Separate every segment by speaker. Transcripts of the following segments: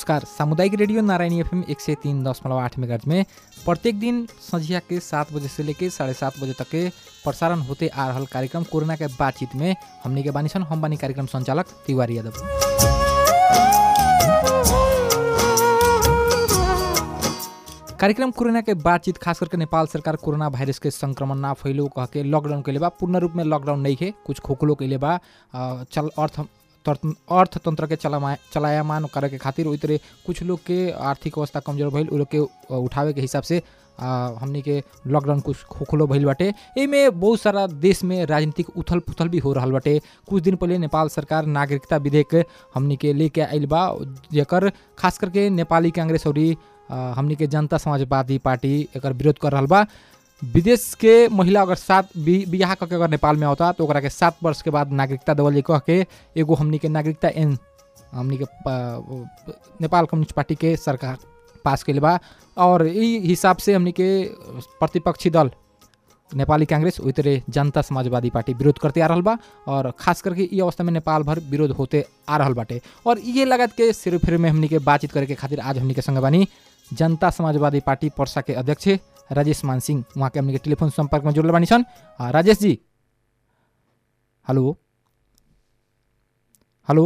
Speaker 1: नमस्कार सामुदायिक radio Narayani FM एक सय तीन दशमलव आठ मेगाज में प्रत्येक दिन संझिया के सात बजे से लेके साढ़े सात बजे तक के प्रसारण होते आ रहल कार्यक्रम कोरोना के बातचीत में हमनी के बानी सन हम बानी कार्यक्रम संचालक तिवारी यादव कार्यक्रम कोरोना के बातचीत खास करके नेपाल सरकार कोरोना वायरस के संक्रमण ना फैलो कह के लॉकडाउन के लिए बा पूर्ण रूप में लॉकडाउन नहीं है कुछ खोखलो के लिए बा अ, चल अर्थ तर- अर्थतंत्र के चलामा चलायमान करे के खातिर ओई तरह कुछ लोग के आर्थिक अवस्था कमजोर भइल उ लोग के अ, उठावे के हिसाब से अ, हमनी के लॉकडाउन कुछ खोखलो भइल बाटे एमे बहुत सारा देश में राजनीतिक उथल पुथल भी हो रहल बाटे कुछ दिन पहले नेपाल सरकार नागरिकता विधेयक हमनी के लेके आइल बा जेकर खास करके नेपाली कांग्रेस और हमनी के जनता समाजवादी पार्टी एकर विरोध कर रहल बा विदेश के महिला अगर सात बि- बियाह करके अगर नेपाल में आवता तो ओकरा के सात वर्ष के बाद नागरिकता देवल जाई कह के एगो हमनी के नागरिकता एन हमनी के प- नेपाल कम्युनिस्ट पार्टी के सरकार पास कैले बा और ई हिसाब से हमनी के प्रतिपक्षी दल नेपाली कांग्रेस ओई तरह जनता समाजवादी पार्टी विरोध करते आ रहल बा और खास करके ई अवस्था में नेपाल भर विरोध होते आ रहल बाटे और ये लागत के सिर फिर में हमनी के बातचीत करे के खातिर आज हमनी के संग बानी जनता समाजवादी पार्टी पर्सा के अध्यक्ष राजेश मान सिंह उहाँ के हमनी के टेलीफोन संपर्क में जुड़ल बानी सन आ, राजेश जी हेलो हेलो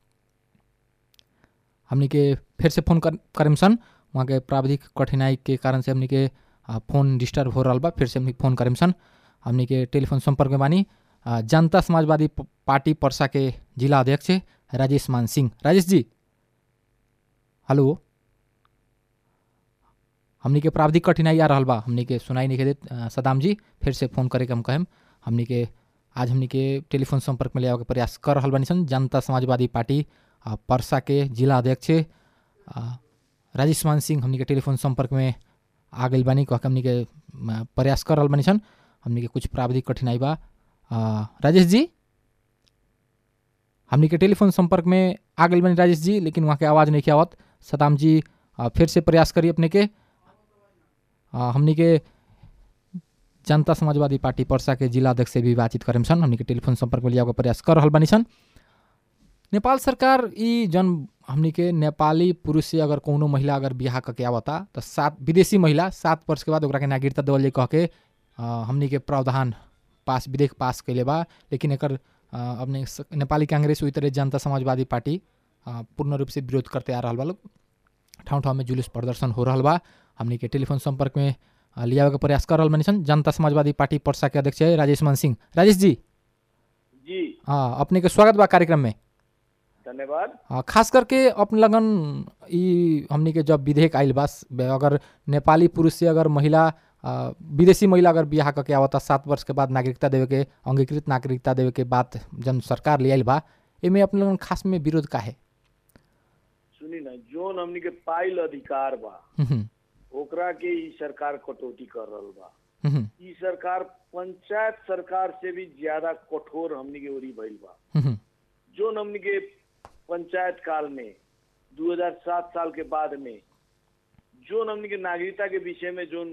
Speaker 1: हमनी के फिर से फोन कर करेम सन वहाँ के प्राविधिक कठिनाई के कारण से हमनी के आ, फोन डिस्टर्ब हो रहल बा फिर से हमनी फोन करेम सन हमनी के टेलीफोन संपर्क में बानी आ, जनता समाजवादी प- पार्टी पर्सा के जिला अध्यक्ष राजेश मान सिंह राजेश जी हेलो हमनी के प्राविधिक कठिनाई आ रहल बा हमनी के सुनाई नहीं देत अ, सदाम जी फिर से फोन करे के हम कहेम हमनी के आज हमनी के टेलीफोन संपर्क में ले आवे के प्रयास कर रहल बानी सन जनता समाजवादी पार्टी अ, पर्सा के जिला अध्यक्ष अ, राजेश मान सिंह हमनी के टेलीफोन संपर्क में आ गइल बानी कह के हमनी के अ, प्रयास कर रहल बानी सन हमनी के कुछ प्राविधिक कठिनाई बा अ, राजेश जी हमनी के टेलीफोन संपर्क में आ गइल बानी राजेश जी लेकिन वहाँ के आवाज़ नहीं आवत सदाम जी अ, फिर से प्रयास करी अपने के अ, हमनी के जनता समाजवादी पार्टी पर्सा के जिला अध्यक्ष से भी बातचीत करेम सन हमनी के टेलीफोन संपर्क में लियाके प्रयास कर रहल बानी सन नेपाल सरकार ई जन हमनी के नेपाली पुरुष से अगर कोनो महिला अगर बियाह करके आवता तो सात विदेशी महिला सात वर्ष के बाद ओकरा के नागरिकता देवल जाई कह के अ, हमनी के प्रावधान पास विधेयक पास कैले बा लेकिन एकर अ, अपने स- नेपाली कांग्रेस उही तरह जनता समाजवादी पार्टी अ, पूर्ण रूप से विरोध करते आ रहल बा लोग ठाउँ ठाउँमा जुलुस प्रदर्शन हो रहल बा हमनी के टेलीफोन संपर्क में अ, लियावे के प्रयास कर रहल बानी सन जनता समाजवादी पार्टी पर्सा के अध्यक्ष है राजेश मान सिंह राजेश जी
Speaker 2: जी
Speaker 1: हाँ अपने के स्वागत बा कार्यक्रम में
Speaker 2: धन्यवाद
Speaker 1: अ, खास करके अपने लगन ई हमनी के जब विधेयक आइल बा स- बे- अगर नेपाली पुरुष से अगर महिला अ, विदेशी महिला अगर बियाह करके आवता सात वर्ष के बाद नागरिकता देवे के अंगीकृत नागरिकता देवे के बात जन सरकार ले आइल बा एमे अपने लगन खास में विरोध का है
Speaker 2: सुनी ना जोन हमनी के पाइल अधिकार बा ओकरा के ई सरकार कटौती कर रहल बा ई सरकार पंचायत सरकार से भी ज्यादा कठोर हमनी के ओरी भइल बा जोन हमनी के पंचायत काल में 2007 साल के बाद में जोन हमनी के नागरिकता के विषय में जोन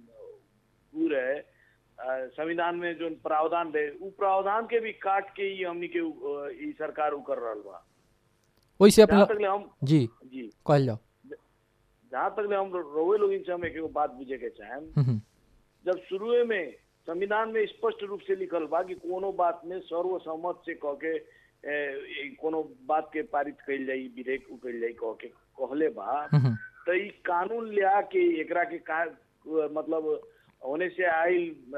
Speaker 2: ऊ रहे अ, संविधान में जोन प्रावधान रहे उ प्रावधान के भी काट के ही हमनी के उ- ई सरकार उ कर रहल बा
Speaker 1: वैसे अपने
Speaker 2: जहाँ
Speaker 1: ल-
Speaker 2: तक ले हम
Speaker 1: जी
Speaker 2: जी
Speaker 1: कहल जाओ
Speaker 2: जहाँ तक ले हम रोवे लोग से हम एक एगो बात बुझे के चाहेम
Speaker 1: हम्म,
Speaker 2: जब शुरुए में संविधान में स्पष्ट रूप से लिखल बा कि कोनो बात में सर्वसम्मत से कह के ए, ए, कोनो बात के पारित कइल जाई विधेयक उ कइल जाई कह के कहले बा
Speaker 1: हम्म,
Speaker 2: तो ई कानून लिया के एकरा के का मतलब होने से आई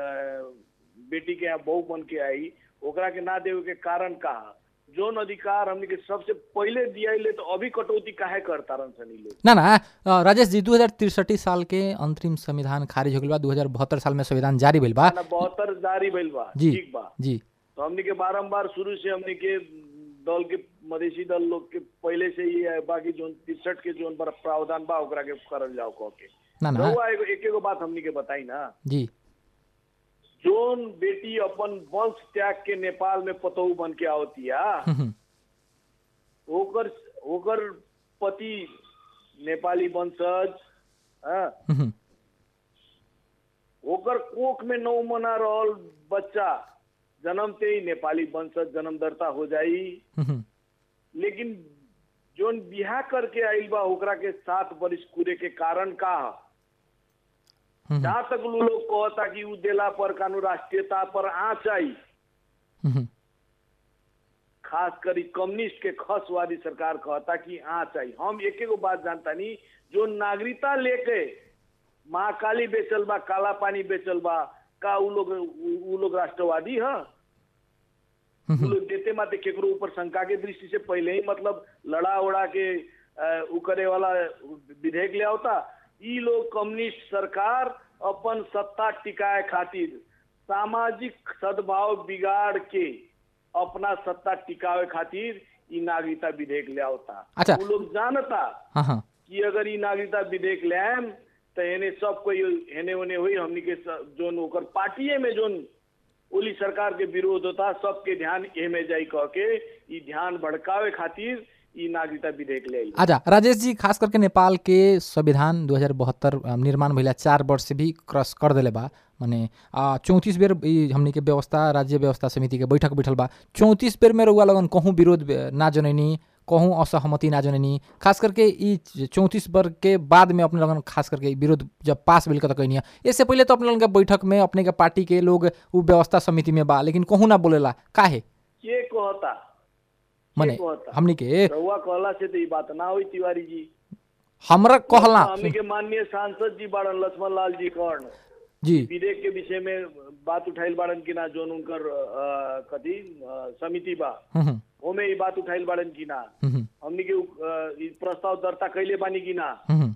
Speaker 2: बेटी के यहाँ बहू बन के आई ओकरा के ना देवे के कारण का जोन अधिकार हमने के सबसे पहले दिया तो अभी कटौती काहे करता रन सनी लोग
Speaker 1: ना ना अ, राजेश जी दू साल के अंतरिम संविधान खारिज हो गइल बा दू साल में संविधान जारी भइल बा
Speaker 2: ना बहत्तर जारी भइल बा
Speaker 1: जी।
Speaker 2: ठीक बा
Speaker 1: जी
Speaker 2: तो हमने के बारम्बार शुरू से हमने के दल के मधेसी दल लोग के पहले से ही है बाकी जोन तिरसठ के जोन पर प्रावधान बा ओकरा के करल जाओ कह के
Speaker 1: ना ना
Speaker 2: रउआ एगो एक एगो बात हमने के बताई ना
Speaker 1: जी
Speaker 2: जोन बेटी अपन वंश त्याग के नेपाल में पतहू बन के आवतिया
Speaker 1: हम्म,
Speaker 2: ओकर ओकर पति नेपाली वंशज हाँ,
Speaker 1: हम्म,
Speaker 2: ओकर कोख में नौ मना रहल बच्चा जन्मते ही नेपाली वंशज जन्मदर्ता हो जाई
Speaker 1: हम्म,
Speaker 2: लेकिन जोन बिहा करके आइल बा ओकरा के सात बरिस कूरे के कारण का ह
Speaker 1: हम्म,
Speaker 2: जहाँ तक उ लोग कहता कि उ देला पर कानून राष्ट्रीयता पर आँच आई
Speaker 1: हम्म,
Speaker 2: खास करी कम्युनिस्ट के खसवादी सरकार कहता कि आँच आई हम एक एगो बात जानता नहीं जो नागरिकता लेके महाकाली बेचल बा काला पानी बेचल बा का उ लोग उ- उ लोग राष्ट्रवादी है उ
Speaker 1: हम्म,
Speaker 2: लोग देते माते केकरो ऊपर शंका के दृष्टि से पहले ही मतलब लड़ा उड़ा के अ, उ करे वाला विधेयक ले आवता ई लोग कम्युनिस्ट सरकार अपन सत्ता टिकाए खातिर सामाजिक सद्भाव बिगाड़ के अपना सत्ता टिकावे खातिर ई नागरिकता विधेयक ले आवता
Speaker 1: अच्छा।
Speaker 2: उ लोग जानता
Speaker 1: हाँ हाँ
Speaker 2: कि अगर ई नागरिकता विधेयक ले आएम तो एने सब कोई हेने ओने हुई हमनी के स- जोन ओकर पार्टीए में जोन ओली सरकार के विरोध होता सबके ध्यान एमे जाई कह के ई ध्यान भड़कावे खातिर ई नागरिकता विधेयक ले आई
Speaker 1: अच्छा राजेश जी खास करके नेपाल के संविधान 2072 अ, निर्माण भइला चार वर्ष से भी क्रॉस कर देले बा माने चौंतीस बेर ई हमनी के व्यवस्था राज्य व्यवस्था समिति के बैठक बैठल बा चौंतीस बेर में रउआ लगन कहूँ विरोध अ, ना जनैनी कहूँ असहमति ना जनैनी खास करके ई चौंतीस वर्ग के बाद में अपने लगन खास करके ई विरोध जब पास भेल त कहनी इससे पहले तो अपने लगन के बैठक में अपने के पार्टी के लोग उ व्यवस्था समिति में बा लेकिन कहूँ ना बोलेला काहे
Speaker 2: के कहता
Speaker 1: माने
Speaker 2: के कहता
Speaker 1: हमनी के
Speaker 2: रहुआ कहला से तो ई बात ना हुई तिवारी जी
Speaker 1: हमरा कहला
Speaker 2: हमनी के माननीय सांसद जी बाड़न लक्ष्मण लाल जी कर्ण
Speaker 1: जी
Speaker 2: विधेयक के विषय में बात उठाइल बाड़न कि ना जोन उनकर अ, कथी अ, समिति बा
Speaker 1: हम्म, हम्म,
Speaker 2: ओमे ई बात उठाइल बाड़न कि ना
Speaker 1: हम्म,
Speaker 2: हमनी के अ, ई प्रस्ताव दर्ता कैले बानी कि ना
Speaker 1: हम्म,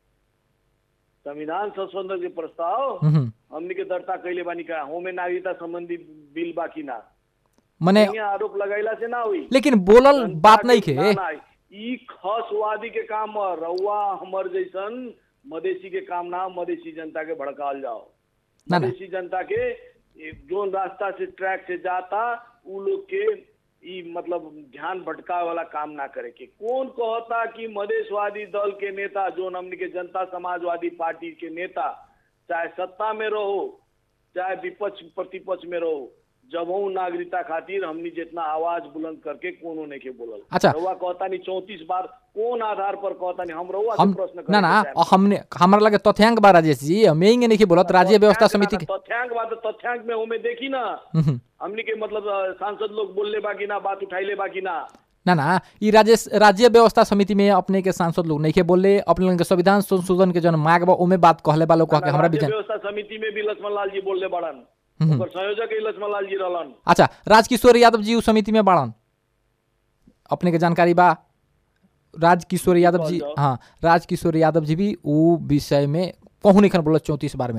Speaker 2: संविधान संशोधन के प्रस्ताव
Speaker 1: हम्म,
Speaker 2: हमनी के दर्ता कैले बानी का होमे नागरिकता संबंधी बिल बा कि ना
Speaker 1: मने
Speaker 2: यहाँ आरोप लगाइला से ना हुई
Speaker 1: लेकिन बोलल बात नहीं खे
Speaker 2: ना, ना, ई खसवादी के काम ह रउआ हमर जैसन मधेसी के काम ना मधेसी जनता के भड़काल जाओ
Speaker 1: ना, ना।
Speaker 2: मधेसी जनता के ए, जोन रास्ता से ट्रैक से जाता उ लोग के ई मतलब ध्यान भटकावे वाला काम ना करे के कौन कहता कि मधेशवादी दल के नेता जोन हमनी के जनता समाजवादी पार्टी के नेता चाहे सत्ता में रहो चाहे विपक्ष प्रतिपक्ष में रहो जब हूँ नागरिकता खातिर हमनी जितना आवाज बुलंद करके कोनो नहीं के बोलल
Speaker 1: अच्छा।
Speaker 2: रउआ कहता नहीं चौतीस बार कौन आधार पर कहता नहीं हम रउआ से
Speaker 1: हम
Speaker 2: प्रश्न
Speaker 1: ना ना
Speaker 2: करे के चाहेम।
Speaker 1: हमने हमरा लगे तथ्यांक बा राजेश जी हम यही नहीं बोलत राज्य व्यवस्था
Speaker 2: तथ्यांक
Speaker 1: समिति के
Speaker 2: बा- तथ्यांक बात तथ्यांक में हमें देखी ना
Speaker 1: हम्म,
Speaker 2: हमनी के मतलब अ, सांसद लोग बोलले बाकी ना बात उठाइले बाकी ना
Speaker 1: ना ना ई राज्य राज्य व्यवस्था समिति में अपने के सांसद लोग नहीं के बोले अपने लोगन के संविधान संशोधन के जन मांग बा ओमे बात कहले बा लोग कह के हमरा भी
Speaker 2: राज्य
Speaker 1: जान
Speaker 2: व्यवस्था समिति में भी लक्ष्मण लाल जी बोलले बड़न
Speaker 1: हम्म।
Speaker 2: ओकर संयोजक ही लक्ष्मण लाल जी रहलन
Speaker 1: अच्छा राजकिशोर यादव जी उ समिति में बाड़न अपने के जानकारी बा राजकिशोर यादव जी
Speaker 2: जाओ।
Speaker 1: हाँ राजकिशोर यादव जी भी उ विषय में कहूँ नहीं बोलत चौंतीस बार में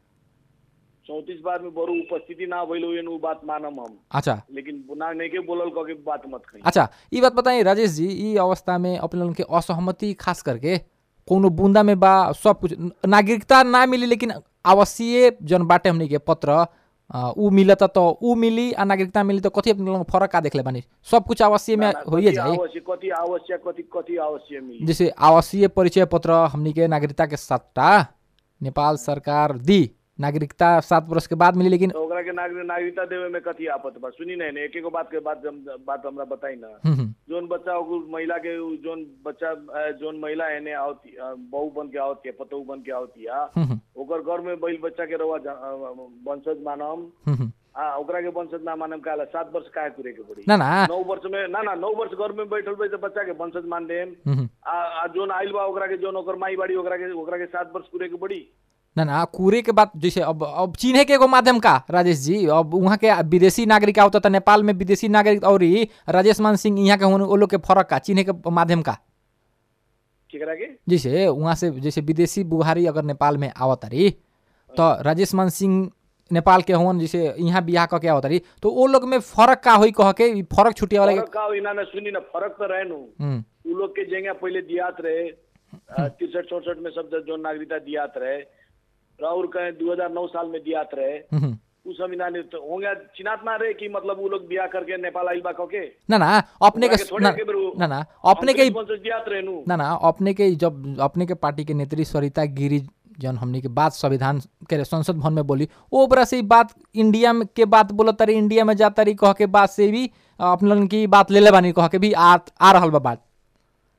Speaker 2: चौतीस बार में बड़ू उपस्थिति ना भइल हुई उ बात मानम हम
Speaker 1: अच्छा
Speaker 2: लेकिन ना नहीं के बोलल कह के बात मत कही
Speaker 1: अच्छा ये बात बताइए राजेश जी ई अवस्था में अपने लोगन के असहमति खास करके कोनो बूंदा में बा सब कुछ नागरिकता ना मिली लेकिन आवासीय जन बाटे हमनी के पत्र अ, उ मिलत तो उ मिली आ नागरिकता मिली तो कथी अपने लोगन फर्क का देखले बानी सब कुछ आवासीय में
Speaker 2: ना, ना,
Speaker 1: होइए
Speaker 2: कथी
Speaker 1: जाए
Speaker 2: आवश्यक कथी आवश्यक कथी कथी आवश्यक मिली
Speaker 1: जैसे आवासीय परिचय पत्र हमनी के नागरिकता के सट्टा नेपाल सरकार दी नागरिकता सात वर्ष के बाद मिली लेकिन
Speaker 2: तो ओकरा के नागरिक नागरिकता देवे में कथी आपत बा सुनी नहीं एक एक बात के बात हम- बात हमरा बताई ना
Speaker 1: हम्म, हम्म,
Speaker 2: जोन बच्चा ओकरो महिला के उ जोन बच्चा अ, जोन महिला एने आवती अ, बहू बन के आवती है पतोह बन के आवती है
Speaker 1: हम्म, हम्म,
Speaker 2: ओकर घर में बैल बच्चा के रवा जा- अ, वंशज मानम
Speaker 1: हम्म, हम्म।
Speaker 2: आ ओकरा के वंशज ना मानम काला सात वर्ष काहे पूरे के पड़ी
Speaker 1: ना ना
Speaker 2: नौ वर्ष में ना ना नौ वर्ष घर में बैठल बे तो बच्चा के वंशज मान देम
Speaker 1: हम्म, हम्म।
Speaker 2: आ, आ जोन आइल बा ओकरा के जोन ओकर माई बाड़ी ओकरा के ओकरा के सात वर्ष पूरे के पड़ी
Speaker 1: ना ना कूरे के बात जैसे अब अब चिन्हे के एगो माध्यम का राजेश जी अब वहाँ के विदेशी नागरिक आवता था नेपाल में विदेशी नागरिक और ही राजेश मान सिंह यहाँ के होने वो लोग के फर्क का चिन्हे के माध्यम का
Speaker 2: केकरा के
Speaker 1: जैसे वहाँ से जैसे विदेशी बुहारी अगर नेपाल में आवत रही तो राजेश मान सिंह नेपाल के होन जैसे यहाँ बियाह कह के आवत रही तो वो लोग में फर्क का होई कह के ई फर्क छुटिया वाला
Speaker 2: फरक का हो, इना ना सुनी ना फरक तो रहे नु
Speaker 1: हम्म,
Speaker 2: उ लोग के जेंगा पहले दियात रहे तिरसठ चौसठ में सब जो नागरिकता दियात रहे राहुल कहे 2009 साल में दियात रहे
Speaker 1: हम्म, हम्म।
Speaker 2: उ सब इना ने तो होंगे चिनात ना रहे कि मतलब उ लोग बियाह करके नेपाल आइल बा कह के
Speaker 1: ना ना अपने के
Speaker 2: ओकरा के थोड़े
Speaker 1: ना
Speaker 2: के बेरू
Speaker 1: ना ना अपने के
Speaker 2: हमके वंशज दियात रहे नु
Speaker 1: ना ना अपने के जब अपने के पार्टी के नेत्री सरिता गिरी जन हमनी के बात संविधान के संसद भवन में बोली ओ बरा से ई बात इंडिया में के बात बोलत तारी इंडिया में जाता रही कह के बात से भी अ, अपने लोगन की बात ले ले बानी कह के भी आ आ रहल बा बात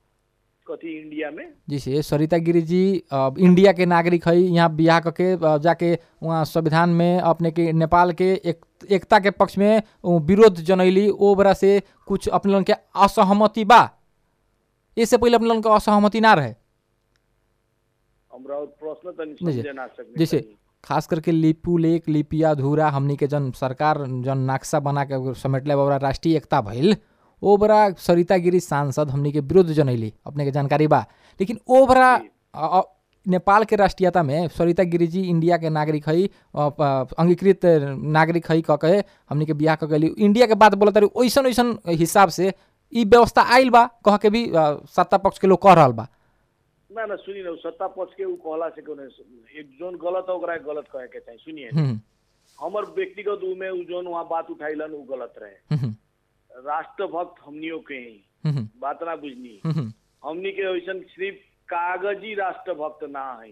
Speaker 2: कथी इंडिया में
Speaker 1: जैसे सरिता गिरी जी अ, इंडिया के नागरिक है यहाँ बियाह करके अ, जाके वहाँ संविधान में अपने के नेपाल के एक एकता के पक्ष में उ विरोध जनैली ओ बरा से कुछ अपने लोगन के असहमति बा इससे पहले अपने लोगन के असहमति ना रहे
Speaker 2: हमरा और प्रश्न तनी
Speaker 1: जैसे-
Speaker 2: समझे ना सकने
Speaker 1: जैसे
Speaker 2: तनी।
Speaker 1: खास करके लिपू लेक लिपिया धुरा हमनी के जन सरकार जन नक्शा बना के समेटले बा, ओकरा राष्ट्रीय एकता भइल ओ बरा सरिता गिरी सांसद हमनी के विरोध जनैली अपने के जानकारी बा लेकिन ओ बरा
Speaker 2: जी।
Speaker 1: अ- अ- नेपाल के राष्ट्रीयता में सरिता गिरी जी इंडिया के नागरिक है अ, प- अंगीकृत नागरिक है कह के हमनी के बियाह कह के इंडिया के बात बोलत रही ओइसन ओइसन हिसाब से ई व्यवस्था आइल बा कह के भी अ, सत्ता पक्ष के लोग कह रहल बा
Speaker 2: ना ना सुनी ना उ सत्ता पक्ष के उ कहला से कोनो एक जोन गलत है ओकरा गलत कहे के चाहिए सुनिए
Speaker 1: हम्म,
Speaker 2: हमर व्यक्तिगत उ में उ जोन वहाँ बात उठाइलन उ गलत रहे
Speaker 1: हम्म,
Speaker 2: राष्ट्रभक्त हमनियों के ही
Speaker 1: हम्म,
Speaker 2: बात ना बुझनी
Speaker 1: हम्म,
Speaker 2: हमनी के वैसन सिर्फ कागजी राष्ट्रभक्त ना है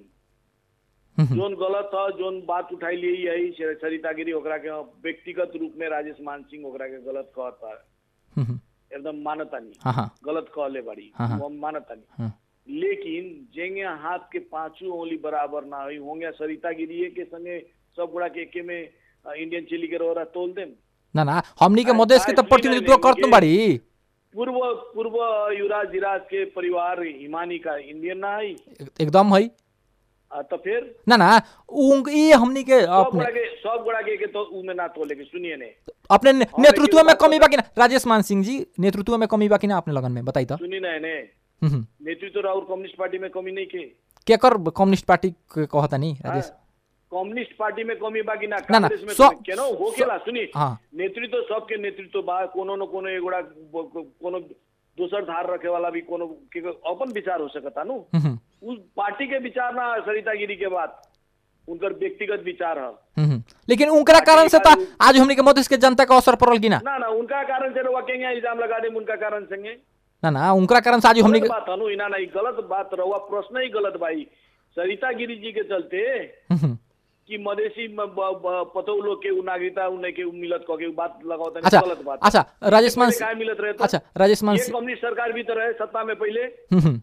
Speaker 1: हम्म,
Speaker 2: जोन गलत है जोन बात उठाई ली है सरिता गिरी ओकरा के व्यक्तिगत रूप में राजेश मान सिंह ओकरा के गलत कहता
Speaker 1: हम्म,
Speaker 2: एकदम मानता नहीं
Speaker 1: हाँ हाँ
Speaker 2: गलत कहले बाड़ी
Speaker 1: हाँ, हाँ।
Speaker 2: वो हम मानता नहीं
Speaker 1: हाँ
Speaker 2: लेकिन जेंगे हाथ के पांचों उंगली बराबर ना हुई होंगे सरिता गिरी के संगे सब गुड़ा के एके में अ, इंडियन चिली के रोरा तोल देम
Speaker 1: ना ना हमनी के
Speaker 2: आ-
Speaker 1: मधेश के तो
Speaker 2: आज भी
Speaker 1: प्रतिनिधित्व
Speaker 2: नहीं
Speaker 1: करतुम
Speaker 2: लेंगे।
Speaker 1: बाड़ी
Speaker 2: पूर्व पूर्व युवराज जिराज के परिवार हिमानी का इंडियन ना आई
Speaker 1: एकदम है
Speaker 2: आ, तो फिर
Speaker 1: ना ना उन ये हमनी के
Speaker 2: सब
Speaker 1: अपने
Speaker 2: गुड़ा के सब गुड़ा के, के तो उ में ना तोले के सुनिए ने
Speaker 1: अपने ने-
Speaker 2: और
Speaker 1: नेतृत्व
Speaker 2: लेकिन
Speaker 1: में
Speaker 2: बात
Speaker 1: कमी
Speaker 2: बता-
Speaker 1: बा कि ना राजेश मान सिंह जी नेतृत्व में कमी बा कि ना अपने लगन में बताई तो
Speaker 2: सुनी ना ने
Speaker 1: हम्म, हम्म।
Speaker 2: नेतृत्व और कम्युनिस्ट पार्टी में कमी नहीं के
Speaker 1: केकर कम्युनिस्ट पार्टी के कहता नहीं
Speaker 2: हाँ,
Speaker 1: राजेश
Speaker 2: कम्युनिस्ट पार्टी में कमी बा कि ना
Speaker 1: ना, ना,
Speaker 2: कांग्रेस में
Speaker 1: सो-
Speaker 2: कमी केनो हो केला सुनी
Speaker 1: हाँ
Speaker 2: नेतृत्व सबके नेतृत्व बा कोनो न कोनो एगोड़ा ब- ब- कोनो दोसर धार रखे वाला भी कोनो के अपन विचार हो सकता नु
Speaker 1: हम्म, हम्म,
Speaker 2: उस पार्टी के विचार ना सरिता गिरी के बात उनकर व्यक्तिगत विचार है
Speaker 1: हम्म, हम्म। लेकिन उनकरा कारण से तो आज हमनी के मधेश के जनता का असर पड़ल कि ना
Speaker 2: ना ना उनका कारण से रवा केंगे इल्जाम लगा दे उनका कारण संगे
Speaker 1: ना ना उनकरा कारण से आज हमनी के
Speaker 2: गलत बात हनु इना नहीं गलत बात रवा प्रश्न ही गलत भाई सरिता गिरी जी के चलते
Speaker 1: हम्म, हम्म।
Speaker 2: कि मधेसी म- ब- ब- पतो लोग के उ नागरिकता उन्हें के उ मिलत कह के उ बात लगावता
Speaker 1: अच्छा
Speaker 2: गलत बात
Speaker 1: अच्छा राजेश मान
Speaker 2: पहले काहे मिलत रहे तो
Speaker 1: अच्छा राजेश मान
Speaker 2: ये कम्युनिस्ट सरकार भी तो रहे सत्ता में पहले
Speaker 1: हम्म, हम्म।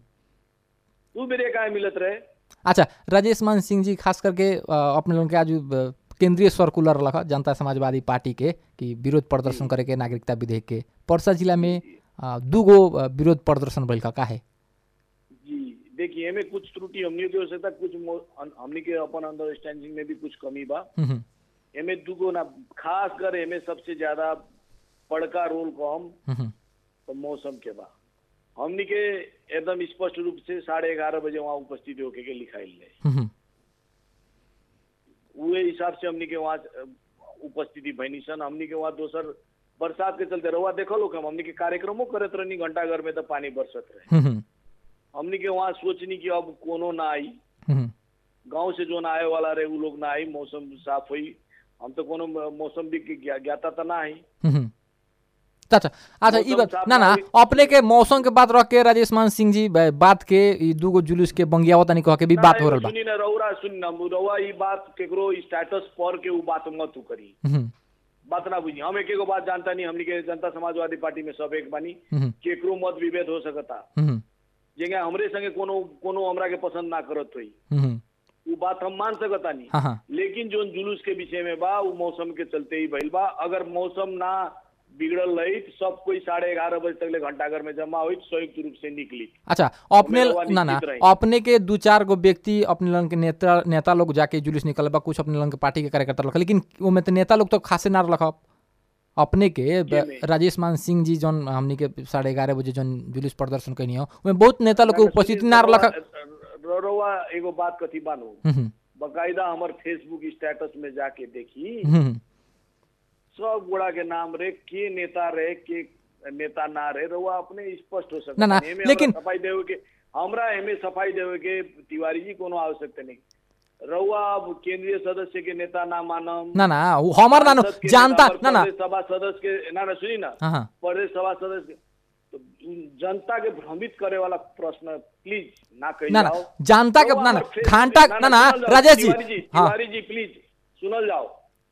Speaker 2: उ मेरे काहे मिलत रहे
Speaker 1: अच्छा राजेश मान सिंह जी खास करके अ, अपने लोगन के आज अ, केंद्रीय सर्कुलर लख जनता समाजवादी पार्टी के कि विरोध प्रदर्शन करे के नागरिकता विधेयक के पर्सा जिला में अ, दूगो अ, विरोध प्रदर्शन भइल का है
Speaker 2: जी देखिए हमें कुछ त्रुटि हमनी के हो सकता कुछ मो- अन- हमनी के अपन अंडरस्टैंडिंग में भी कुछ कमी बा
Speaker 1: हम्म, हम्म,
Speaker 2: एमे दुगो ना खास कर एमे सबसे ज्यादा बड़का रोल को हम
Speaker 1: हम्म, हम्म।
Speaker 2: तो मौसम के बा हमनी के एकदम स्पष्ट रूप से साढ़े ग्यारह बजे वहाँ उपस्थित होके के लिखाइल रहे
Speaker 1: हम्म, हम्म।
Speaker 2: उहे हिसाब से हमनी के वहाँ अ, उपस्थिति भइनी सन हमनी के वहाँ दोसर बरसात के चलते रहुआ देखल हो हम हमनी के कार्यक्रमों करत रहनी घंटा घर में तो पानी बरसत रहे
Speaker 1: हम्म, हम्म,
Speaker 2: हमनी के वहाँ सोचनी कि अब कोनो ना आई
Speaker 1: हम्म,
Speaker 2: गांव से जो ना आए वाला रहे उ लोग ना आई मौसम साफ हुई हम तो कोनो म- मौसम भी के ज्ञा- ज्ञाता तो ना आई
Speaker 1: हम्म। अच्छा अच्छा ई
Speaker 2: मौसम
Speaker 1: बात
Speaker 2: साफ
Speaker 1: ना ना
Speaker 2: रही।
Speaker 1: अपने के मौसम के बात रख के राजेश मान सिंह जी ब- बात के ई दूगो जुलूस के बंगियावत नहीं कह के भी बात हो रहल बा
Speaker 2: सुनी ना रउरा सुनी ना रउआ ई बात केकरो स्टेटस पर के उ बात मत उ करी
Speaker 1: हम्म,
Speaker 2: बात ना बुझी हम एक एगो बात जानता नहीं हमनी के जनता समाजवादी पार्टी में सब एक बानी
Speaker 1: हम्म,
Speaker 2: केकरो मत विभेद हो सकता
Speaker 1: हम्म,
Speaker 2: जेंगे हमरे संगे कोनो कोनो हमरा के पसंद ना करत हुई
Speaker 1: हम्म,
Speaker 2: उ बात हम मान सकता नहीं
Speaker 1: हाँ हाँ
Speaker 2: लेकिन जो जुलूस के विषय में बा उ मौसम के चलते ही भइल बा अगर मौसम ना बिगड़ल रही तो सब कोई साढ़े ग्यारह बजे तक ले घंटाघर में जमा हुई संयुक्त रूप से निकली
Speaker 1: अच्छा अपने
Speaker 2: हमें रउआ
Speaker 1: ना ना
Speaker 2: निश्चित रही।
Speaker 1: अपने के दू चार गो व्यक्ति अपने लोगन के नेता नेता लोग जाके जुलूस निकल बा कुछ अपने लोगन के पार्टी के कार्यकर्ता रख लेकिन ओमे तो नेता लोग तो खासे ना रख अपने के ब-
Speaker 2: केमे?
Speaker 1: राजेश मान सिंह जी जौन हमनी के साढ़े ग्यारह बजे जौन जुलूस प्रदर्शन कैनी हो ओमे बहुत नेता लोग के उपस्थिति ना रख
Speaker 2: रउआ एगो बात कथी बानू
Speaker 1: हम्म,
Speaker 2: बकायदा हमर फेसबुक स्टेटस में जाके देखी
Speaker 1: हम्म,
Speaker 2: सब गोड़ा के नाम रे के नेता रहे के नेता ना रहे रउआ अपने स्पष्ट हो सकता
Speaker 1: ना, ना,
Speaker 2: नहीं। एमे
Speaker 1: लेकिन-
Speaker 2: हमरा सफाई देवे के हमरा एमे सफाई देवे के तिवारी जी कोनो आवश्यकता नहीं रउआ अब केंद्रीय सदस्य के नेता ना मानम
Speaker 1: ना ना उ हमर ना नु,
Speaker 2: सांसद के
Speaker 1: जानता
Speaker 2: नेता,
Speaker 1: ना ना
Speaker 2: प्रदेश सभा सदस्य के ना ना सुनी ना
Speaker 1: हाँ हाँ
Speaker 2: प्रदेश सभा सदस्य के- तो जनता के भ्रमित करे वाला प्रश्न प्लीज ना कही
Speaker 1: ना ना
Speaker 2: जाओ
Speaker 1: जनता के
Speaker 2: रउआ
Speaker 1: ना ना
Speaker 2: हमर फेसबुक
Speaker 1: घंटा
Speaker 2: पे-
Speaker 1: ना ना
Speaker 2: सुनल जाओ,
Speaker 1: राजेश जी
Speaker 2: तिवारी जी
Speaker 1: हाँ
Speaker 2: तिवारी जी प्लीज सुनल जाओ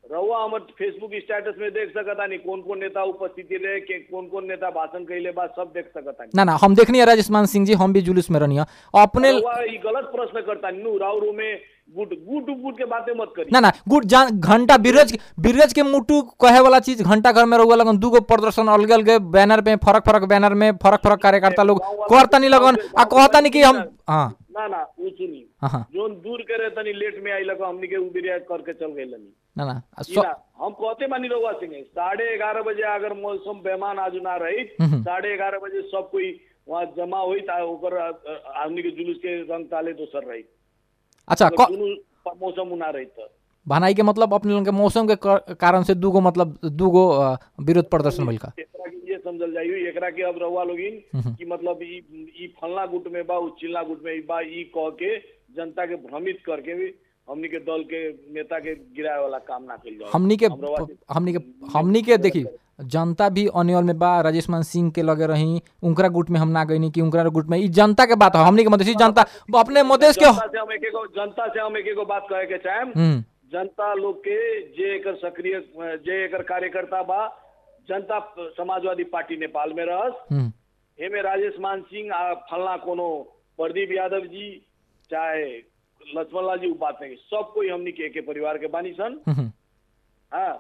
Speaker 2: रहुआ हमर फेसबुक स्टेटस में देख सकता नहीं कौन कौन नेता उपस्थिति रहे के कौन कौन नेता भाषण कैले बा सब देख सकता नहीं
Speaker 1: ना ना हम देखनी है राजेश मान सिंह जी हम भी जुलूस में रहनी है अपने
Speaker 2: रहुआ ई गलत प्रश्न करता नहीं राउरू में गुट गुट गुट के बातें मत करी
Speaker 1: ना ना गुड जान घंटा बिरज बिरज के मुटु कहे वाला चीज घंटा घर में रहुआ लगन दूगो प्रदर्शन अलग अलग बैनर में फरक फरक बैनर में फरक फरक कार्यकर्ता लोग करता नहीं लगन आ कहता नहीं कि हम हाँ
Speaker 2: ना ना वो सुनी
Speaker 1: हाँ हाँ
Speaker 2: जोन दूर के रहे तनी लेट में आई लगा हमनी के उबिरिया करके चल गई लनी
Speaker 1: ना ना आ,
Speaker 2: ई
Speaker 1: सो-
Speaker 2: ना, हम कहते मानी रहुआ सिंह साढ़े ग्यारह बजे अगर मौसम बेमान आज ना रही
Speaker 1: हम्म।
Speaker 2: साढ़े ग्यारह बजे सब कोई वहाँ जमा हुई ता ओकर अ, अ, हमनी के जुलूस के रंग ताले दोसर रही
Speaker 1: अच्छा
Speaker 2: अगर
Speaker 1: क-
Speaker 2: दुनू प- मौसम उना रही तो
Speaker 1: भनाई के मतलब अपने लोगन के मौसम के कर- कारण से दूगो मतलब दूगो अ, विरोध प्रदर्शन भइल का
Speaker 2: एकरा के ये समझल जाई एकरा के अब रहुआ लोगिन
Speaker 1: हम्म।
Speaker 2: कि मतलब ई ई फलना गुट में बा उ चिल्ला गुट में बा ई कह के जनता के भ्रमित करके भी हमनी के दल के नेता के गिराए वाला काम ना कइल जाए
Speaker 1: हमनी के
Speaker 2: हम रहुआ के-
Speaker 1: हमनी के हमनी के देखी जनता भी अनियल में बा राजेश मान सिंह के लगे रही उनकरा गुट में हम ना गईनी कि उनकरा गुट में ई जनता के बात है हमनी के मधेसी जनता अपने मधेश के
Speaker 2: जनता से हम एक एगो जनता से हम एक एगो बात कहे के चाहेम
Speaker 1: हम्म
Speaker 2: जनता लोग के जे एकर सक्रिय जे एकर कार्यकर्ता बा जनता समाजवादी पार्टी नेपाल में रहस
Speaker 1: हम्म
Speaker 2: एमे राजेश मान सिंह आ फलना कोनो प्रदीप यादव जी चाहे लक्ष्मण लाल जी उ बात नहीं सब कोई हमनी के एके परिवार के बानी सन
Speaker 1: हम्म
Speaker 2: हाँ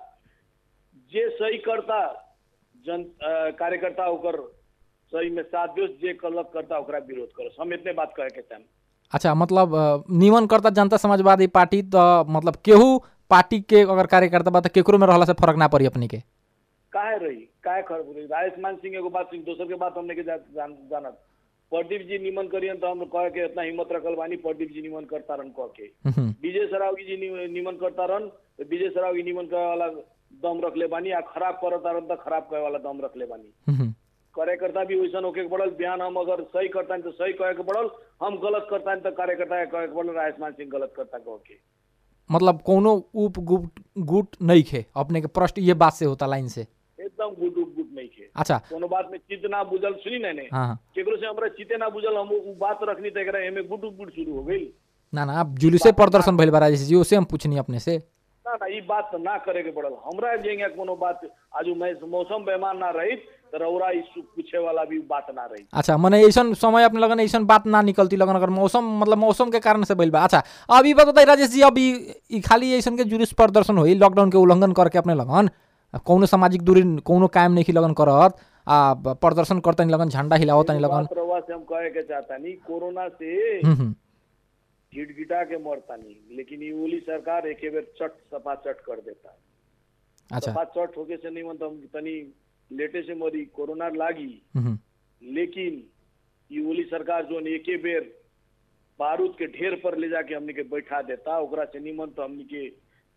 Speaker 2: जे सही करता जन अ, कार्यकर्ता ओकर सही में साथ दियोस जे गलत करता ओकरा विरोध करस हम इतने बात कहे के चाहेम
Speaker 1: अच्छा मतलब अ, निमन करता जनता समाजवादी पार्टी तो मतलब केहू पार्टी के अगर कार्यकर्ता बा तो केकरो में रहला से फर्क ना पड़ी अपनी के
Speaker 2: काहे रही काहे खराब रही राजेश मान सिंह एगो बात दोसर के बात हमने के जा, जान, जानत प्रदीप जी निमन करियन तो हम कहे के इतना हिम्मत रखल बानी प्रदीप जी निमन करता रन कह के
Speaker 1: हम्म
Speaker 2: विजय सरावगी जी नि- निमन करता रन तो विजय सरावगी निमन करे वाला दम रख ले बानी आ खराब करता रन तो खराब करे वाला दम रख ले बानी
Speaker 1: हम्म
Speaker 2: कार्यकर्ता भी वैसन होके के पड़ल बयान हम अगर सही करता तो सही कहे के पड़ल हम गलत करता तो कार्यकर्ता के कहे के पड़ल राजेश मान सिंह गलत करता कह के
Speaker 1: मतलब कोनो उप गुट गुट नहीं खे अपने के प्रश्न ये बात से होता लाइन से
Speaker 2: एकदम गुट उट गुट नहीं खे
Speaker 1: अच्छा
Speaker 2: कोनो बात में चित्त ना बुझल सुनी नहीं
Speaker 1: हाँ हाँ
Speaker 2: केकरो से हमरा चिते ना बुझल हम उ बात रखनी तो एकरा एमे गुट उट गुट शुरू हो गई
Speaker 1: ना ना आप जुलूसे प्रदर्शन भइल बा राजेश जी उसे हम पूछनी अपने से
Speaker 2: ना ना ई बात तो ना करे के पड़ल हमरा जेंगे कोनो बात आजू मैं मौसम बेमान ना रही तो रौरा ई सु- पूछे वाला भी बात ना रही
Speaker 1: अच्छा मने ऐसन समय अपने लगन ऐसन बात ना निकलती लगन अगर मौसम मतलब मौसम के कारण से भइल बा अच्छा अभी बताइए राजेश जी अभी ई खाली ऐसन के जुलूस प्रदर्शन होई लॉकडाउन के उल्लंघन करके अपने लगन कौनो सामाजिक दूरी कौनो कायम नहीं लगन करत आ ब- प्रदर्शन करता नहीं लगन झंडा हिलावत नहीं लगन
Speaker 2: बात रउआ से हम कहे के चाहता नहीं कोरोना से
Speaker 1: हम्म, हम्म,
Speaker 2: गिटगिटा के मरता नहीं लेकिन ये ओली सरकार एक बेर चट सपा चट कर देता है
Speaker 1: अच्छा
Speaker 2: सपा चट होके से नहीं मतलब हम तनी लेटे से मरी कोरोना लागी
Speaker 1: हम्म, हम्म,
Speaker 2: लेकिन ये ओली सरकार जो एके बेर बारूद के ढेर पर ले जाके हमनी के बैठा देता ओकरा से निमन तो हमनी के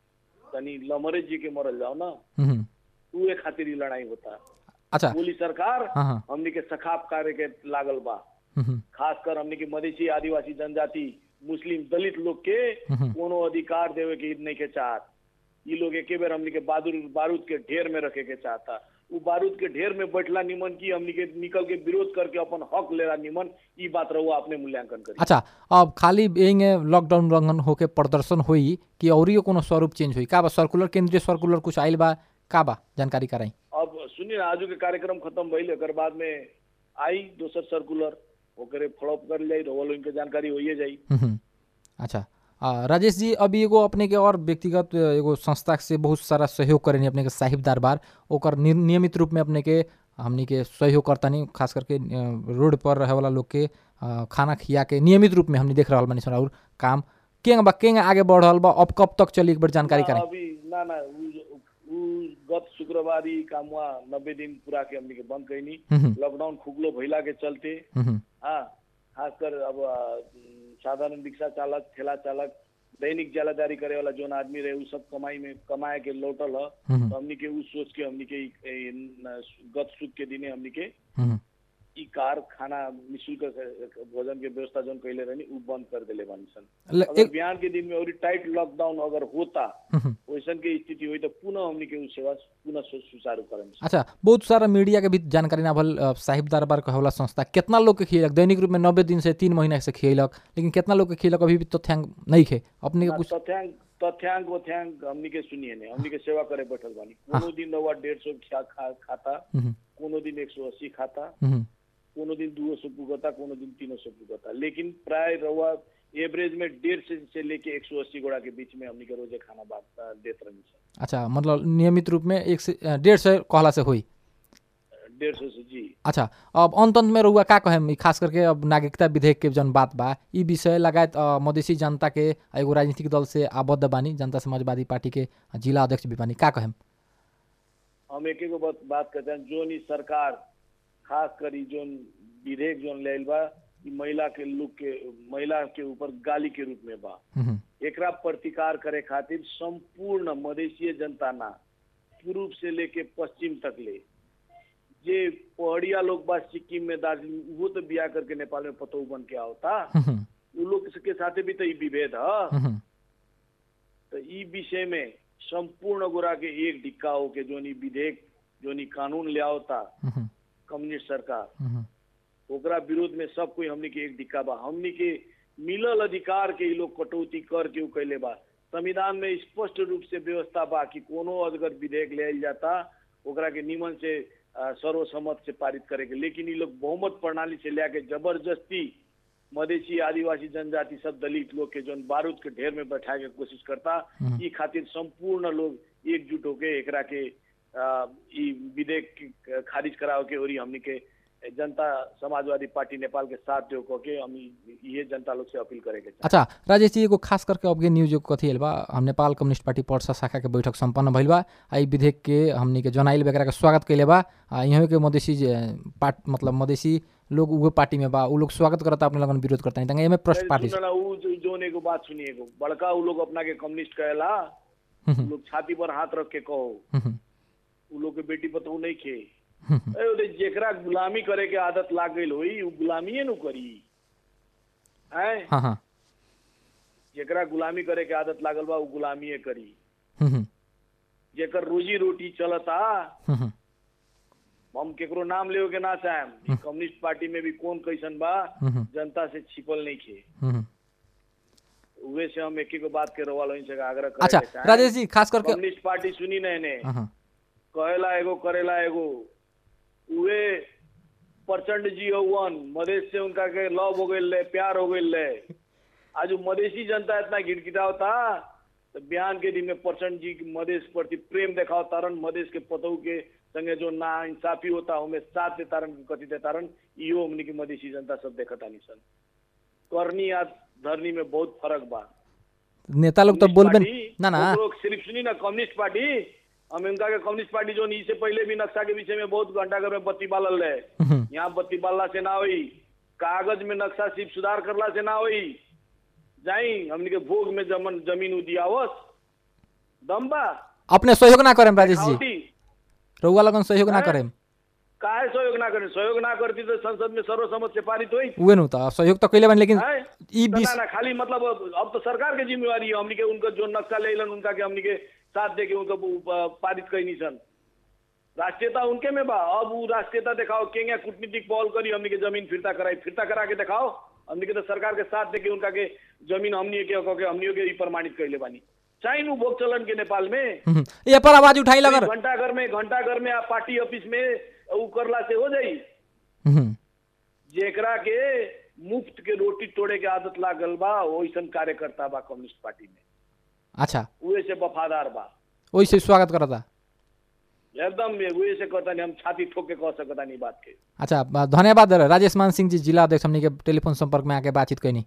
Speaker 2: तनी लमरे जी के मरल जाओ ना
Speaker 1: हम्म, हम्म,
Speaker 2: उहे खातिर ही लड़ाई होता
Speaker 1: अच्छा
Speaker 2: ओली सरकार
Speaker 1: हाँ हाँ
Speaker 2: हमनी के सखाप कार्य के लागल बा
Speaker 1: हम्म, हम्म,
Speaker 2: खासकर हमनी के मधेसी आदिवासी जनजाति मुस्लिम दलित लोग के
Speaker 1: हम्म,
Speaker 2: कोनो अधिकार देवे के नहीं के चाहत ई लोग एके बेर हमनी के बादुर बारूद के ढेर में रखे के चाहता उ बारूद के ढेर में बैठला निमन की हमनी के निकल के विरोध करके अपन हक लेला निमन ई बात रहुआ अपने मूल्यांकन करी
Speaker 1: अच्छा अब खाली एंगे लॉकडाउन उल्लंघन होके प्रदर्शन होई कि औरियो कोनो स्वरूप चेंज होई का बा सर्कुलर केंद्रीय सर्कुलर कुछ आइल बा का बा जानकारी कराई
Speaker 2: अब सुनिए ना आजू के कार्यक्रम खत्म भइल एकर बाद में आई दोसर सर्कुलर ओकरे फॉलोअप कर जाई रहुआ लोगन के जानकारी होइए जाई
Speaker 1: हम्म, अच्छा आ, राजेश जी अभी एगो अपने के और व्यक्तिगत एगो संस्था से बहुत सारा सहयोग करेनी अपने के साहिब दरबार ओकर नि- नियमित रूप में अपने के हमनी के सहयोग करतानी खास करके अ, रोड पर रहे वाला लोग के अ, खाना खिया के नियमित रूप में हमनी देख रहल बानी सन और काम केंग बा केंग आगे बढ़ रहल बा अब कब तक चली एक बार जानकारी
Speaker 2: ना,
Speaker 1: कराई
Speaker 2: अभी ना ना उ, उ गत शुक्रवार ई कामवा नब्बे दिन पूरा के हमनी के बंद कैनी
Speaker 1: हम्म,
Speaker 2: लॉकडाउन खुगलो भइला के चलते
Speaker 1: हम्म,
Speaker 2: हाँ खासकर अब अ, साधारण रिक्शा चालक ठेला चालक दैनिक जालादारी करे वाला जोन आदमी रहे उ सब कमाई में कमाए के लौटल ह
Speaker 1: हम्म,
Speaker 2: तो हमनी के उ सोच के हमनी के ई- ई न- गत सुख के दिने हमनी के
Speaker 1: हम्म,
Speaker 2: ई कार खाना निःशुल्क भोजन के व्यवस्था जोन कैले रहनी उ बंद कर देले बानी सन
Speaker 1: ल-
Speaker 2: अगर
Speaker 1: एक-
Speaker 2: बिहान के दिन में और टाइट लॉकडाउन अगर होता
Speaker 1: हम्म,
Speaker 2: वैसन के स्थिति हुई तो पुनः हमनी के उ सेवा पुनः सु- सुचारू करें
Speaker 1: अच्छा बहुत सारा मीडिया के भी जानकारी ना भल अ, साहिब दरबार कहला संस्था कितना लोग के खियलक दैनिक रूप में नब्बे दिन से तीन महीना से खियलक लेकिन कितना लोग के खियलक अभी भी तथ्यांक नहीं खे अपने के कुछ
Speaker 2: तथ्यांक तथ्यांक वथ्यांक हमनी के सुनिए ने हमनी के सेवा करे बैठल बानी कोनो दिन रवा डेढ़ सौ खा, खा, खाता
Speaker 1: हम्म,
Speaker 2: कोनो दिन एक सौ अस्सी खाता
Speaker 1: हम्म,
Speaker 2: कोनो दिन दो सौ पुगता कोनो दिन तीन सौ पुगता लेकिन प्राय रवा एवरेज में डेढ़ से, से लेके एक सौ अस्सी गोड़ा के बीच में हमनी के रोजे खाना बात देत रही सर
Speaker 1: अच्छा मतलब नियमित रूप में एक से अ, डेढ़ सौ कहला से हुई
Speaker 2: डेढ़ सौ से जी
Speaker 1: अच्छा अब अंत अंत में रहुआ का कहेम ई खास करके अब नागरिकता विधेयक के जन बात बा ई विषय लगायत अ, मधेसी जनता के एगो राजनीतिक दल से आबद्ध बानी जनता समाजवादी पार्टी के जिला अध्यक्ष भी बानी का कहेम
Speaker 2: हम एक एगो बात बात करते हैं जोन ई सरकार खास करी जोन विधेयक जोन लेल बा ई महिला के लोग के महिला के ऊपर गाली के रूप में बा
Speaker 1: हम्म,
Speaker 2: एकरा प्रतिकार करे खातिर संपूर्ण मधेसीय जनता ना पूर्व से लेके पश्चिम तक ले जे पहाड़िया लोग बा सिक्किम में दार्जिलिंग वो तो बिया करके नेपाल में पतौ बन के आवता
Speaker 1: हम्म,
Speaker 2: उ लोग के साथे भी तो ई विभेद है
Speaker 1: हम्म,
Speaker 2: तो ई विषय में संपूर्ण गोरा के एक ढिक्का होके जोन ई विधेयक जोन ई कानून ले आवता
Speaker 1: हम्म,
Speaker 2: कम्युनिस्ट सरकार
Speaker 1: हम्म,
Speaker 2: ओकरा विरोध में सब कोई हमनी के एक ढिक्का बा हमनी के मिलल अधिकार के ई लोग कटौती कर के उ कैले बा संविधान में स्पष्ट रूप से व्यवस्था बा कि कोनो अगर विधेयक ले आइल जाता ओकरा के निमन से अ, सर्वसम्मत से पारित करे के लेकिन ई लोग बहुमत प्रणाली से लिया के जबरदस्ती मधेसी आदिवासी जनजाति सब दलित लोग के जौन बारूद के ढेर में बैठाए के कोशिश करता
Speaker 1: हम्म।
Speaker 2: ई खातिर संपूर्ण लोग एकजुट होके एकरा के अ, ई विधेयक के खारिज कराओ के और ई हमनी के जनता समाजवादी पार्टी नेपाल के साथ जो कह के हम ई- ये जनता लोग से अपील करेके चाहते
Speaker 1: अच्छा राजेश जी एगो खास करके अबके न्यूज एगो कथी आइल बा हम नेपाल कम्युनिस्ट पार्टी पर्सा शाखा के बैठक सम्पन्न भइल बा आ ई विधेयक के हमनी के जनाइल एकरा के स्वागत कैले बा आ यहाँ के मधेसी जे पार्ट मतलब मधेसी लोग उहे पार्टी में बा उ लोग स्वागत करता अपने लगन विरोध करता नहीं एमे प्रश्न पार्टी
Speaker 2: सुन ना उ जो- जोन एगो बात सुनिए एगो बड़का उ लोग अपना के कम्युनिस्ट कहेला उ लोग छाती पर हाथ रख के कहो उ लोग के बेटी पतहू नहीं खे ए, ओदे जेकरा गुलामी करे के आदत लाग गई होई उ गुलामीए नु करी हैं
Speaker 1: हाँ हाँ
Speaker 2: जेकरा गुलामी करे के आदत लागल बा उ गुलामीए करी
Speaker 1: हम्म, हम्म,
Speaker 2: जेकर रोजी रोटी चलता
Speaker 1: हम्म, हम्म,
Speaker 2: हम केकरो नाम लेवे के ना चाहेम ई कम्युनिस्ट पार्टी में भी कौन कैसन बा
Speaker 1: हम्म,
Speaker 2: जनता से छिपल नहीं खे
Speaker 1: हम्म।
Speaker 2: उहे से हम एक ही को बात के रवाल से आग्रह करे
Speaker 1: अच्छा
Speaker 2: के चाहेम।
Speaker 1: राजेश जी खास करके
Speaker 2: कम्युनिस्ट पार्टी सुनी नहीं ने
Speaker 1: हाँ, हाँ,
Speaker 2: कहेला एगो करेला एगो उहे प्रचंड जी हवन मधेश से उनका के लव हो गई ले प्यार हो गई ले आज उ मधेसी जनता इतना गिड़गिड़ावता तो बिहान के दिन में प्रचंड जी के मधेश प्रति प्रेम देखाओ तारन मधेश के पतऊ के संगे जो ना इंसाफी होता हमें साथ दे तारन कथी दे तारन इहो हमनी के मधेसी जनता सब देखता नहीं सन करनी या धरनी में बहुत फर्क बा
Speaker 1: नेता लोग तो बोलबे
Speaker 2: कम्युनिस्ट
Speaker 1: ना ना
Speaker 2: पार्टी, वो लोग सिर्फ सुनी ना कम्युनिस्ट पार्टी हम इनका के कम्युनिस्ट पार्टी जो इससे पहले भी नक्शा के विषय में बहुत घंटा घर में बत्ती बालल रहे
Speaker 1: हम्म,
Speaker 2: यहाँ बत्ती बालला से ना हुई कागज में नक्शा सिर्फ सुधार करला से ना हुई जाई हमनी के भोग में जमन जमीन उदियावस दम बा
Speaker 1: अपने सहयोग ना करेम राजेश जी
Speaker 2: खावटी
Speaker 1: रउआ लगन सहयोग ना
Speaker 2: हैं?
Speaker 1: करेम
Speaker 2: काहे सहयोग ना करे सहयोग ना करती तो संसद में सर्वसम्मत से पारित हुई
Speaker 1: उहे नु त सहयोग त कइले बानी लेकिन
Speaker 2: हैं?
Speaker 1: ई
Speaker 2: तो
Speaker 1: बीस
Speaker 2: ना ना खाली मतलब अब अब तो सरकार के जिम्मेवारी है हमनी के उनका जो नक्शा ले लन उनका के हमनी के साथ दे के उनको प- पारित कई नहीं सन राष्ट्रीयता उनके में बा अब वो राष्ट्रीयता दिखाओ केंगे कूटनीतिक पहल करी हमनी के जमीन फिरता कराई फिरता करा के दिखाओ हमनी के तो सरकार के साथ दे के उनका के जमीन हमनी के कह के हमनी के ई प्रमाणित कैले बानी चाहे नु भोग चलन के नेपाल में
Speaker 1: हम्म, ये पर आवाज उठाई लगर
Speaker 2: घंटा घर में घंटा घर में आप पार्टी ऑफिस में उ करला से हो जाई
Speaker 1: हम्म,
Speaker 2: जेकरा के मुफ्त के रोटी तोड़े के आदत लागल बा वैसन कार्यकर्ता बा कम्युनिस्ट पार्टी में
Speaker 1: अच्छा
Speaker 2: उहे से वफादार बा
Speaker 1: ओइसे स्वागत करता
Speaker 2: एकदम उहे से कहता नहीं हम छाती ठोक के कह सकता नहीं बात के
Speaker 1: अच्छा ब- धन्यवाद राजेश मान सिंह जी जिला अध्यक्ष हमनी के टेलीफोन संपर्क में आके बातचीत कैनी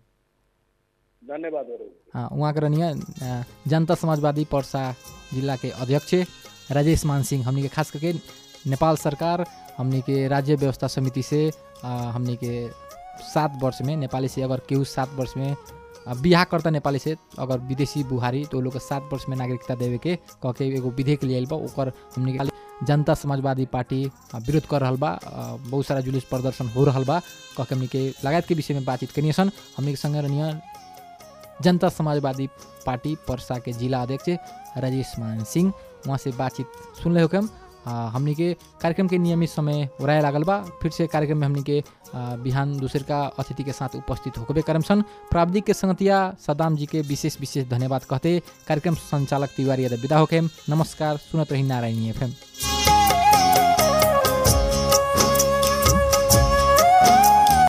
Speaker 2: धन्यवाद अरू
Speaker 1: हाँ उहाँ के रहनी है जनता समाजवादी पर्सा जिला के अध्यक्ष राजेश मान सिंह हमनी के खास करके नेपाल सरकार हमनी के राज्य व्यवस्था समिति से आ, हमनी के सात वर्ष में नेपाली से अगर केहू सात वर्ष में आ, बिहा करता नेपाली से अगर विदेशी बुहारी तो लोग के सात वर्ष में नागरिकता देवे के कह के एगो विधेयक लियाइल बा ओकर हमनी के खाली जनता समाजवादी पार्टी आ, विरोध कर रहल बा आ, बहुत सारा जुलूस प्रदर्शन हो रहल बा कह के हमनी के लगायत के विषय में बातचीत करिए सन हमनी के संगे रहनिया जनता समाजवादी पार्टी पर्सा के जिला अध्यक्ष राजेश मान सिंह वहाँ से बातचीत सुन रहे हो कि हम हमनी के कार्यक्रम के नियमित समय उड़ाए लागल बा फिर से कार्यक्रम में हमनी के आ, बिहान दूसर का अतिथि के साथ उपस्थित होकबे करम सन प्राविधिक के संगतिया सदाम जी के विशेष विशेष धन्यवाद कहते कार्यक्रम संचालक तिवारी यादव विदा होके नमस्कार सुनत रही नारायणी एफएम